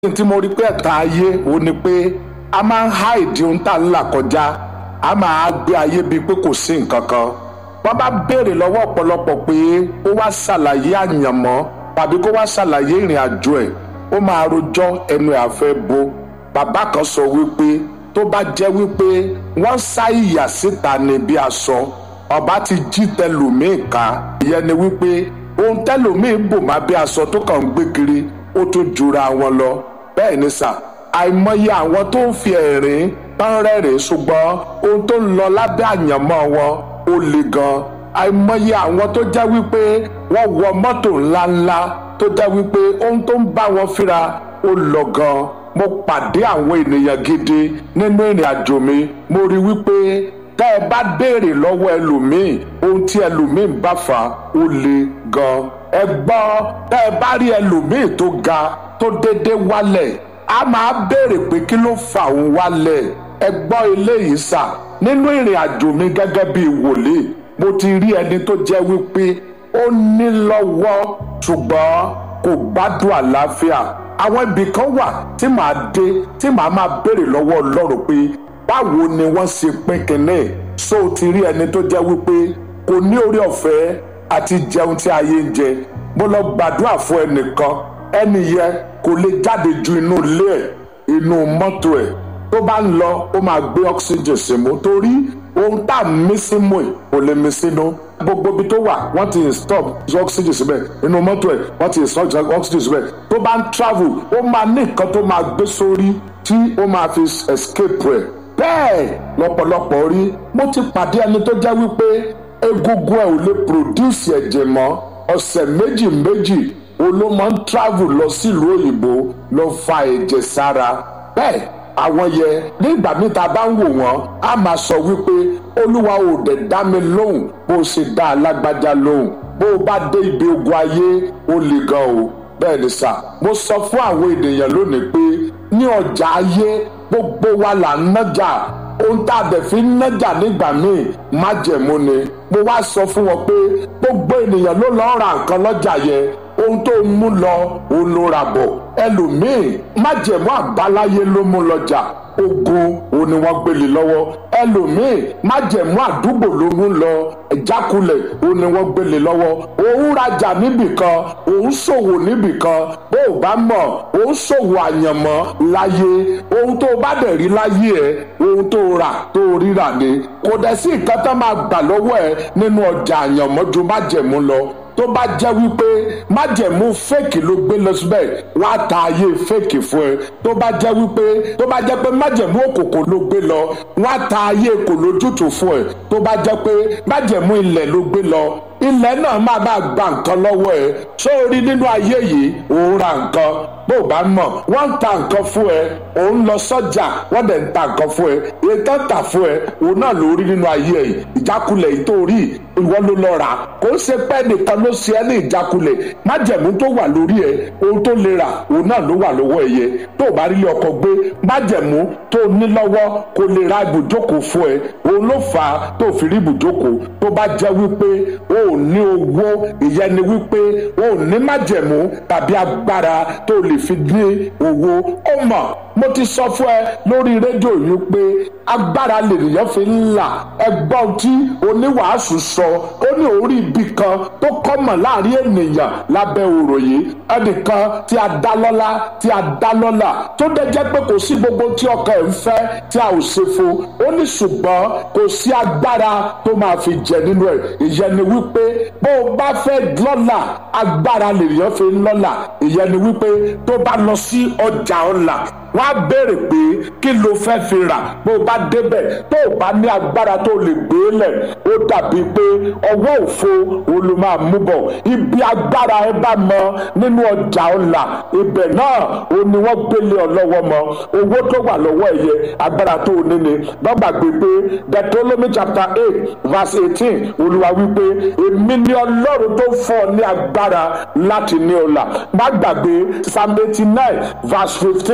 tí mo rí pé ẹ̀ka ayé ò ní pé a máa ń há ìdí ohun tá a ń là kọjá a máa gbé ayé bíi pé kò sí nǹkan kan wọ́n bá béèrè lọ́wọ́ ọ̀pọ̀lọpọ̀ pé ó wá ṣàlàyé àyànmọ́ tàbí kó wá ṣàlàyé ìrìn àjò ẹ̀ ó máa rojọ́ ẹnu ẹ̀ àfẹ́ bo bàbá kan sọ wípé tó bá jẹ́ wípé wọ́n sá ìyà síta ní bí aṣọ ọba ti jí tẹlòmíì ká ìyẹn ni wípé ohun tẹlòmíì bò má bí aṣọ tó kàn ń gbé kiri ó tún jura wọn lọ bẹ́ẹ̀ ni sà àìmọye àwọn tó ń fi ẹ̀rín tán rẹ́rìn ṣùgbọ́n ohun tó ń lọ lábẹ́ àyànmọ́ wọn ó le gan àìmọye àwọn tó jẹ́ wípé wọ́n wọ mọ́tò ńláńlá tó jẹ́ wípé ohun tó ń bá wọn fíra ó lọ gan mo pàdé àwọn ènìyàn gidi nínú ìrìn àjò mi mo rí wípé tẹ́ ẹ bá béèrè lọ́wọ́ ẹlòmíì ohun tí ẹlòmíì ń bá fà ó le gan ẹ gbọ́ tẹ́ ẹ bá rí ẹlòmíì tó ga tó déédéé wálẹ̀ a máa béèrè pé kí ló fà òun wálẹ̀ ẹ gbọ́ eléyìí sà nínú ìrìn àjò mi gẹ́gẹ́ bíi wòlíì mo ti rí ẹni tó jẹ́ wípé ó ní lọ́wọ́ ṣùgbọ́n kò gbádùn àlàáfíà àwọn ibì kan wà tí màá dé tí màá máa béèrè lọ́wọ́ ọlọ́run pé báwo ni wọ́n ṣe pín kínní so ti rí ẹni tó jẹ́ wípé kò ní orí ọ̀fẹ́ àti jẹun tí ayé ń jẹ mo lọ gbàdúrà fún ẹnìkan ẹni yẹn kò lè jáde ju inú ilé ẹ̀ inú mọ́tò ẹ̀ tó bá ń lọ ó máa gbé oxygen símú torí ohun tá a mí símú ẹ̀ kò lè mí sínú gbogbo ibi tó wà wọ́n ti stop oxygen síbẹ̀ inú mọ́tò ẹ̀ wọ́n ti stop oxygen síbẹ̀ tó bá ń travel ó máa ní nǹkan tó máa gbé sórí tí ó máa fi escape ẹ̀ bẹ́ẹ̀ lọ́pọ̀lọpọ̀ rí mo ti pàdé ẹni tó jẹ́ wípé egungun ẹ̀ ò lè produce ẹ̀jẹ̀ mọ́ ọ̀sẹ̀ méjì méjì olómọ ń travel lọ sílùú òyìnbó lọ fa ẹ̀jẹ̀ sára bẹ́ẹ̀ àwọn yẹ nígbà míì tá a bá ń wò wọ́n á máa sọ wípé olúwa ò dẹ̀ dá mi lóhùn bó o ṣe dá alágbájá lóhùn bó o bá dé ibi ogun ayé ó le gan o bẹ́ẹ̀ ni sà mo sọ fún àwọn ènìyàn lónìí pé ní ọjà ayé gbogbo wa là ń nájà ohun tá a dẹ̀ fi ń nájà nígbà míì májẹ̀mú ni mo wá sọ fún wọn pé gbogbo ènìyàn ló lọ́ọ́ ra nǹkan lọ́jà yẹn ohun tó ń mú lọ òun ló ra bọ̀ ẹlòmíì májẹ̀mú àbáláyé ló mú lọ́jà ogun òun ni wọ́n gbélé lọ́wọ́ ẹlòmíì májẹ̀mú àdúgbò ló mú lọ ìjákulẹ̀ òun ni wọ́n gbélé lọ́wọ́ òun rajà níbìkan òun ṣòwò níbìkan bó o bá mọ̀ òun ṣòwò àyànmọ́ láyé ohun tó bá dẹ̀ rí láyé ẹ̀ ohun tó rà tó ríra ni kò dẹ̀ sí nǹkan tó máa gbà lọ́wọ́ ẹ nínú ọjà àyànmọ́ ju májẹ̀mú lọ tó bá jẹ́ wípé májẹ̀mú fèkì ló gbé lọ síbẹ̀ wọ́n á ta ayé fèkì fún ẹ tó bá jẹ́ wípé tó bá jẹ́ pé májẹ̀mú òkòkò ló gbé lọ wọ́n á ta ayé kò lójútùú fún ẹ tó bá jẹ́ pé májẹ̀mú ilẹ̀ ló gbé lọ ilẹ̀ náà máa bá gba nǹkan lọ́wọ́ ẹ sórí nínú ayé yìí òun ra nǹkan bó o bá mọ̀ wọ́n ń ta nǹkan fún ẹ òun lọ sọ́jà wọ́n dẹ̀ ń ta nǹkan fún ẹ ètò tà fún ẹ òun náà ló rí nínú ayé ẹ ìjákulẹ̀ yìí tó rí ìwọ ló lọ rà kó o ṣe pẹ́ nìkan ló ṣe ẹ́ ní ìjákulẹ̀ májẹ̀mú tó wà lórí ẹ ohun tó lè rà òun náà ló wà lọ́wọ́ ẹ yẹ tó o bá rí ọkọ̀ gbé májẹ̀mú tó ní lọ́wọ́ kó lè ra ibùjókòó fún ẹ òun ló fà á tó fi rí ibùjókòó tó bá jẹ́ wípé o ò ní owó ìyẹn ni wípé o ò ní májẹ̀mú tàbí agbára tó lè fi ní owó ó mọ̀ mo ti sọ fún ẹ lórí rédíò yìí pé agbára lènìyàn fi ń là ẹgbọ́n tí oníwàásù sọ ó ní orí ibi kan tó kọ́mọ̀ láàrin ènìyàn lábẹ́ òrò yìí ẹnìkan tí a dá lọ́lá tí a dá lọ́lá tó dẹ̀ jẹ́ pé kò sí gbogbo tí ọkàn ẹ̀ ń fẹ́ tí a ò ṣe fún ó ní ṣùgbọ́n kò sí agbára tó máa fi jẹ nínú ẹ̀ ìyẹn ni wípé bó o bá fẹ́ lọ́lá agbára lènìyàn fi ń lọ́lá ìyẹn ni wípé tó bá lọ sí ọjà ọ̀la wọ́n á béèrè pé kí ló fẹ́ fi rà bó o bá débẹ̀ tó o bá ní agbára tó lè gbé lẹ̀ ó dàbí pé ọwọ́ òfo olú máa mú bọ̀ ibi agbára ẹ bá mọ nínú ọjà ọ̀la ibẹ̀ náà ó ní wọ́n gbélé ọ lọ́wọ́ mọ owó tó wà lọ́wọ́ ẹ yẹ agbára tó o níni lọ́gbàgbé pé Deuteronomy chapter eight verse eighteen olúwa wípé èmi ni ọlọ́run tó fún ọ ní agbára láti ní ọ̀la má gbàgbé psalm eighty nine verse fifteen tó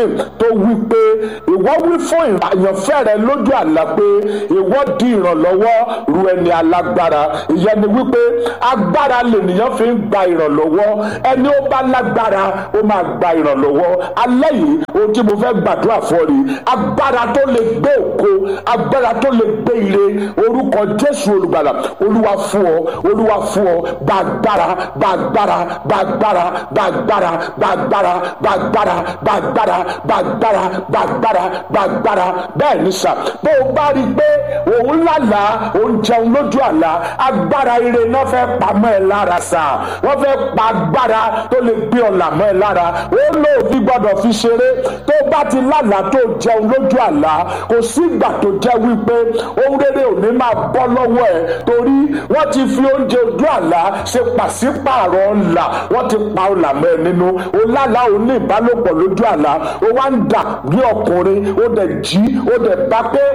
wí pé ìwọ wí fún àyànfẹ́ rẹ lójú àlá pé ìwọ di ìrànlọ́wọ́ ru ẹni alágbára ìyẹn ni wípé agbára lènìyàn fi ń gba ìrànlọ́wọ́ ẹni ó bá lágbára ó máa gba ìrànlọ́wọ́ alẹ́ yìí ohun tí mo fẹ́ gbàdúrà fún ọ rí agbára tó lè gbé ògo agbára tó lè gbé ire orúkọ jésù olùgbàlà olúwa fún ọ olúwa fún ọ gbàgbára gbàgbára gbàgbára gbàgbára gbàgbára gbàgbára gbàgbára gbàgbára gbàgbára gbàgbára bẹ́ẹ̀ ni sà bó o bá rí i pé òun lálàá òun jẹun lójú àlá agbára ire náà fẹ́ pamọ́ ẹ lára sà wọ́n fẹ́ pa agbára tó lè gbé ọ̀là mọ́ ẹ lára ó lóòfin gbọ́dọ̀ fi ṣeré tó bá ti lálàá tó jẹun lójú àlá kò sígbà tó jẹ́ wípé ohun rere ò ní máa bọ́ lọ́wọ́ ẹ̀ torí wọ́n ti fi oúnjẹ ojú àlá ṣe pàṣípààrọ̀ ọ̀là wọ́n ti pa ọ̀là mọ́ ẹ nínú o lálàá ò ní ìbálòpọ̀ lójú àlá o wá ń dà bí ọkùnrin o dẹ̀ jí o dẹ̀ bá pé